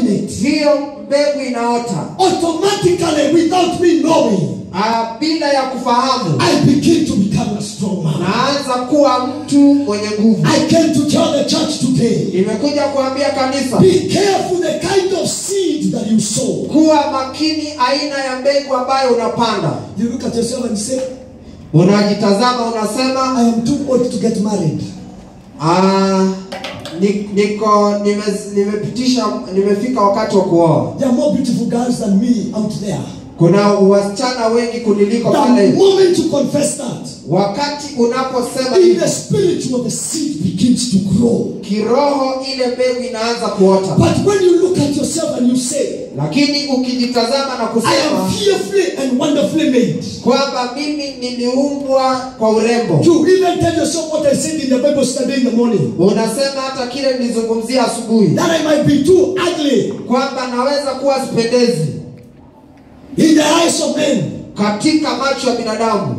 germinate. hiyo mbegu inaota Automatically, without me knowing, Ah, bila ya kufahamu I begin to become a strong man. naanza kuwa mtu mwenye nguvu I came to tell the church today nimekuja kuambia kanisa be careful the kind of seed that you sow. kuwa makini aina ya mbegu ambayo unapanda You look at yourself and say, unajitazama unasema I am too old to get married. ah, ni- niko nime- nimepitisha nimefika wakati wa kuoa There are more beautiful girls than me out there. kuna wasichana wengi kuniliko The pale moment you confess that, wakati unaposema in hivyo the spiritual, the seed begins to grow. kiroho ile mbegu inaanza kuota But when you look at yourself and you say, lakini ukijitazama na I am kusema fearfully and wonderfully made, kwamba mimi niliumbwa kwa urembo you even tell yourself what I said in the Bible study in the morning unasema hata kile nilizungumzia asubuhi that I might be too ugly kwamba naweza kuwa sipendezi in the eyes of men. katika macho ya binadamu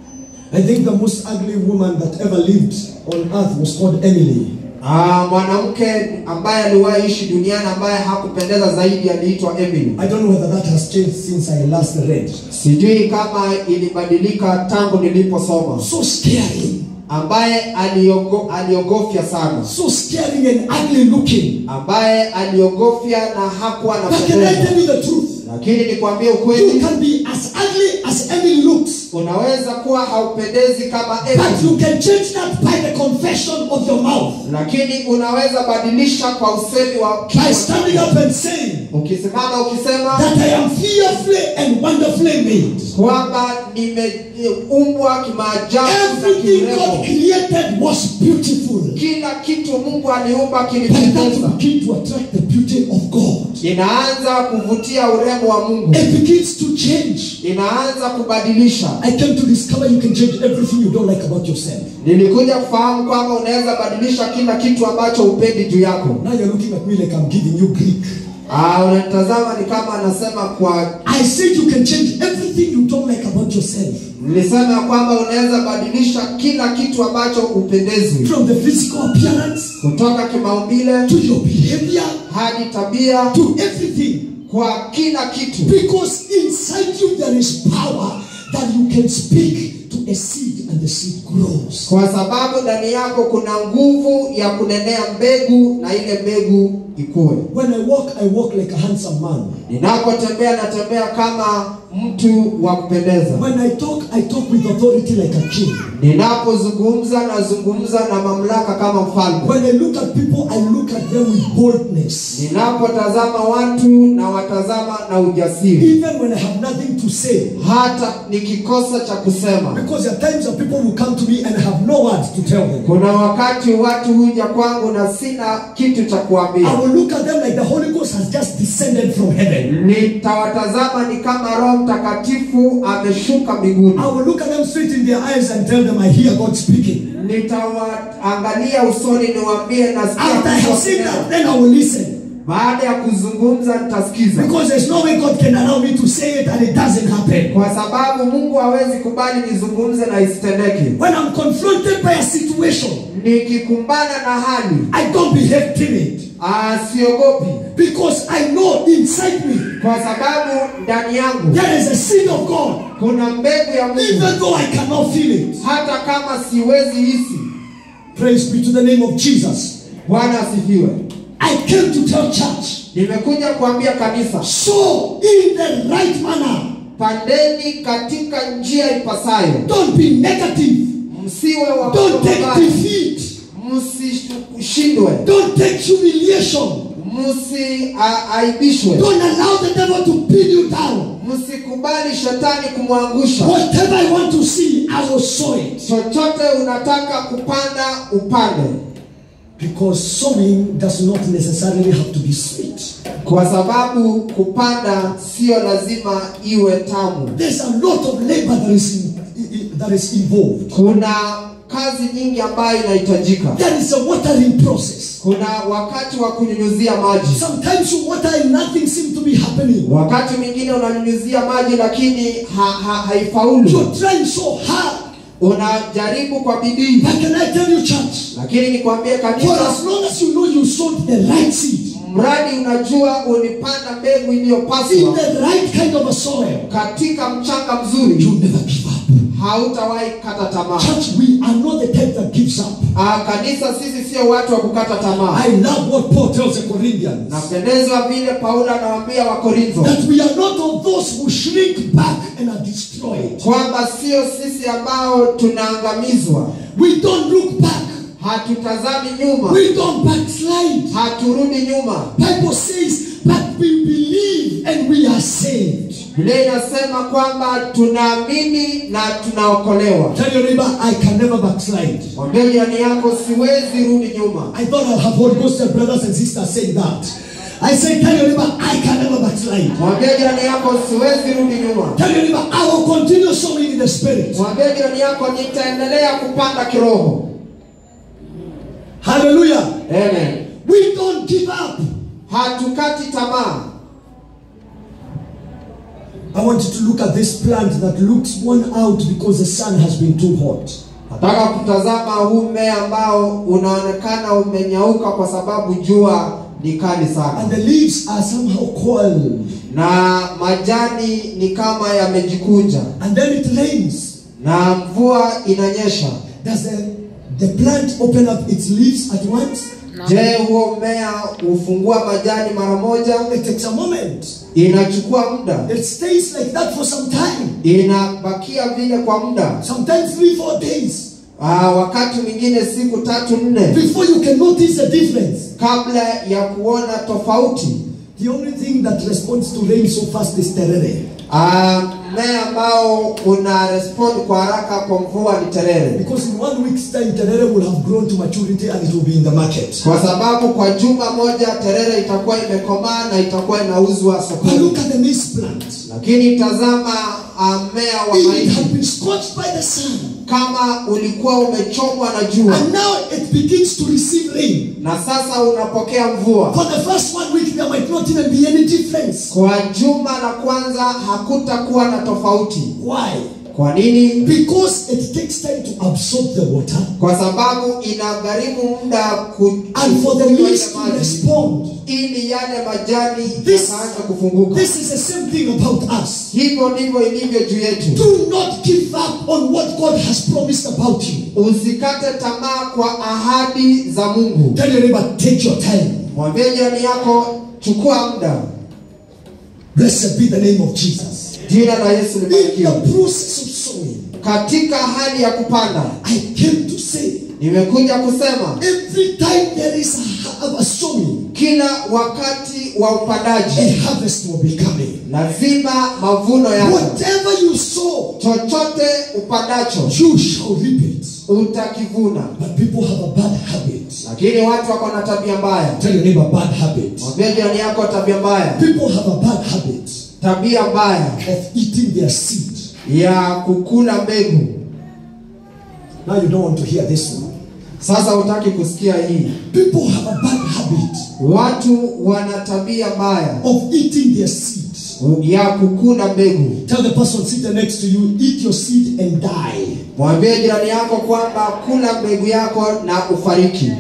I think the most ugly woman that ever lived on earth was called Emily. Ah, mwanamke ambaye aliwahi ishi duniani ambaye hakupendeza zaidi aliitwa Emily. I don't know whether that has changed since I last read. Sijui kama ilibadilika tangu niliposoma, So scary, ambaye aliogo, aliogofya sana, so scaring and ugly looking. ambaye aliogofya na hakuwa na But can I pendeza. tell you the truth? Lakini nikwambie You ukweli, can be as ugly as Emily looks, unaweza kuwa haupendezi kama but Emily, you can change that by the confession of your mouth. lakini unaweza badilisha kwa usemi wa By kinywa standing chako. up and saying Ukisimama ukisema that I am fearfully and wonderfully made. kwamba nimeumbwa kimaajabu na Everything God kirembo created was beautiful. kila kitu mungu aliumba But that kilipendeza begin to attract the beauty of God. inaanza kuvutia urembo wa mungu It begins to change. inaanza kubadilisha I came to discover you can change everything you don't like about yourself. nilikuja kufahamu kwamba unaweza badilisha kila kitu ambacho upendi juu yako Now you're looking at me like I'm giving you Greek. Ah, unatazama ni kama anasema kwa I said you can change everything you don't like about yourself. nilisema kwamba unaweza badilisha kila kitu ambacho upendezwi From the physical appearance kutoka kimaumbile to your behavior hadi tabia to everything. kwa kila kitu Because inside you there is power that you can speak to a seed and the seed grows. kwa sababu ndani yako kuna nguvu ya kunenea mbegu na ile mbegu ikue When I walk, I walk like a handsome man. ninapotembea natembea kama mtu wa kupendeza When I talk, I talk with authority like a king. ninapozungumza nazungumza na mamlaka kama mfalme When I look at people, I look at them with boldness. ninapotazama watu na watazama na ujasiri Even when I have nothing to say. hata nikikosa cha kusema Because there are times that people will come to me and I have no words to tell them. kuna wakati watu huja kwangu na sina kitu cha I kuambia will look at them like the Holy Ghost has just descended from heaven. nitawatazama ni kama roho mtakatifu ameshuka mbinguni I will look at them straight in their eyes and tell them, I hear God speaking. nitawaangalia usoni niwaambie nasikia After I have Mungu seen akinena. that, then I will listen. baada ya kuzungumza nitasikiza Because there's no way God can allow me to say it and it doesn't happen. kwa sababu mungu hawezi kubali nizungumze na isitendeke When I'm confronted by a situation, nikikumbana na hali I don't behave timid. ah, siogopi Because I know inside me kwa sababu ndani yangu there is a seed of God. kuna mbegu ya mungu Even though I cannot feel it. hata kama siwezi hisi Praise be to the name of Jesus. bwana asifiwe I came to tell church. nimekuja kuambia kanisa So, in the right manner, pandeni katika njia ipasayo don't be negative. msiwe wa Don't take mabaya. defeat. msishindwe Don't take humiliation. msiaibishwe Don't allow the devil to pin you down. msikubali shetani kumwangusha Whatever I want to see, I will sow it. chochote unataka kupanda upande Because sowing does not necessarily have to be sweet. kwa sababu kupanda sio lazima iwe tamu There's a lot of labor that is in, i- i- that is involved. kuna kazi nyingi ambayo inahitajika There is a watering process. kuna wakati wa kunyunyuzia maji Sometimes you water and nothing seems to be happening. wakati mwingine unanyunyuzia maji lakini ha, ha, haifaulu You're trying so hard. unajaribu kwa bidii But can I tell you, church? lakini nikwambie For kanisa as long as you know you sowed the right seed, mradi unajua ulipanda mbegu in iliyopaswa the right kind of a soil, katika mchanga mzuri you never give up. hautawahi kata tamaa Church, we are not the type that gives up. Ah, kanisa sisi sio watu wa kukata tamaa I love what Paul tells the Corinthians. napendezwa vile paulo anawaambia wakorintho That we are not of those who shrink back and are destroyed. kwamba sio sisi ambao tunaangamizwa We don't look back. hatutazami nyuma We don't backslide. haturudi nyuma Bible says that we believe and we are saved. biblia inasema kwamba tunaamini na tunaokolewa Tell your neighbor, I can never backslide. mwambie jirani yako siwezi rudi nyuma I thought I'll have Holy Ghost brothers and sisters saying that. I say, tell your neighbor, I can never backslide. mwambie jirani yako siwezi rudi nyuma Tell your neighbor, I will continue sowing in the spirit. mwambie jirani yako nitaendelea kupanda kiroho Hallelujah. Amen. We don't give up. hatukati tamaa I want you to look at this plant that looks worn out because the sun has been too hot. nataka kutazama huu mmea ambao unaonekana umenyauka kwa sababu jua ni kali And sana the leaves are somehow coiled. na majani ni kama yamejikunja And then it rains. na mvua inanyesha Does the, the plant open up its leaves at once? je huo mmea hufungua majani mara moja It takes a moment. inachukua muda It stays like that for some time. inabakia vile kwa muda Sometimes three, four days. Aa, wakati mwingine siku tatu nne Before you can notice the difference. kabla ya kuona tofauti The only thing that responds to rain so fast is terere. Aa, mmea ambao una respond kwa haraka kwa mvua ni terere Because in one week's time, terere will have grown to maturity and it will be in the market. kwa sababu kwa juma moja terere itakuwa imekomaa na itakuwa inauzwa But sokoni look at the maize plant. lakini tazama ah, mmea wa It mahindi had been scorched by the sun. kama ulikuwa umechomwa na jua And now it begins to receive rain. na sasa unapokea mvua For the first one week, there might not even be any difference. kwa juma la kwanza hakutakuwa na tofauti Why? kwa nini Because it takes time to absorb the water kwa sababu inagharimu muda ku- and for the kunywa leaves ile to maji, respond. ili yale majani This, yakaanza kufunguka this is the same thing about us. hivyo ndivyo ilivyo juu yetu Do not give up on what God has promised about you. usikate tamaa kwa ahadi za mungu Tell your neighbor, take your time. mwambie jirani yako chukua muda Blessed be the name of Jesus. jina la yesu In libarikiwe the process of sowing, katika hali ya kupanda I came to say, nimekuja kusema every time there is a, a sowing, kila wakati wa a upandaji harvest will be coming. lazima mavuno yako Whatever you sow, chochote upandacho you shall reap it. utakivuna But people have a bad habit. lakini watu wako na tabia mbaya Tell your neighbor, bad habit. mwambie jirani yako tabia mbaya People have a bad habit tabia mbaya of eating their seed. ya kukula mbegu Now you don't want to hear this one. sasa hutaki kusikia hii People have a bad habit watu wana tabia mbaya of eating their seed. ya kukula mbegu Tell the person sitting next to you, eat your seed and die. mwambie jirani yako kwamba kula mbegu yako na ufariki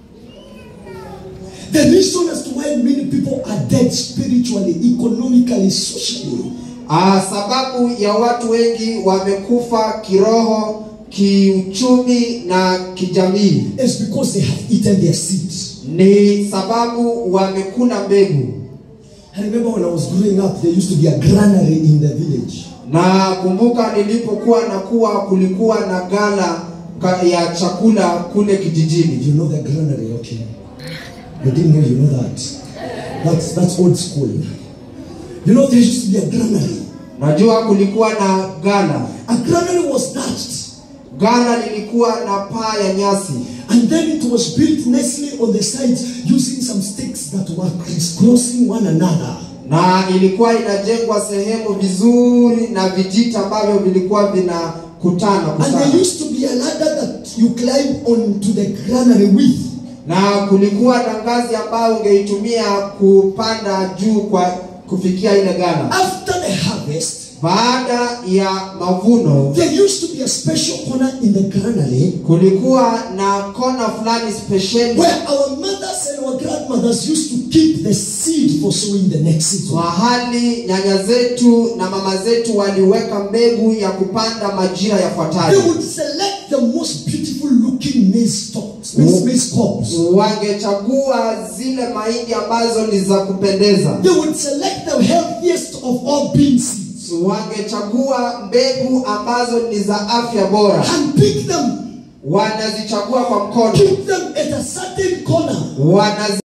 The reason as to why many people are dead spiritually, economically, socially, Aa, sababu ya watu wengi wamekufa kiroho kiuchumi na kijamii is because they have eaten their seeds. ni sababu wamekula mbegu I remember when I was growing up, there used to be a granary in the village. na kumbuka nilipokuwa nakuwa kulikuwa na gala ka- ya chakula kule kijijini You know the granary, okay? You didn't know you know that. That's that's old school. You know there used to be a granary. najua kulikuwa na gala A granary was thatched, gala lilikuwa na paa ya nyasi and then it was built nicely on the sides using some sticks that were crisscrossing one another. na ilikuwa inajengwa sehemu vizuri na vijita ambavyo vilikuwa vinakutana And there kusana used to be a ladder that you climb onto the granary with. na kulikuwa na ngazi ambayo ungeitumia kupanda juu kwa kufikia ile gala After the harvest, baada ya mavuno there used to be a special corner in the granary kulikuwa na kona fulani spesheli where our mothers and our grandmothers used to keep the seed for sowing the next season. mahali nyanya zetu na mama zetu waliweka mbegu ya kupanda majira They yafuatayo would select the most beautiful looking maize stalks, maize, maize cobs. wangechagua zile mahindi ambazo ni za kupendeza They would select the healthiest of all bean seeds wangechagua mbegu ambazo ni za afya bora and pick them, wanazichagua kwa mkono keep them at a certain corner wanazi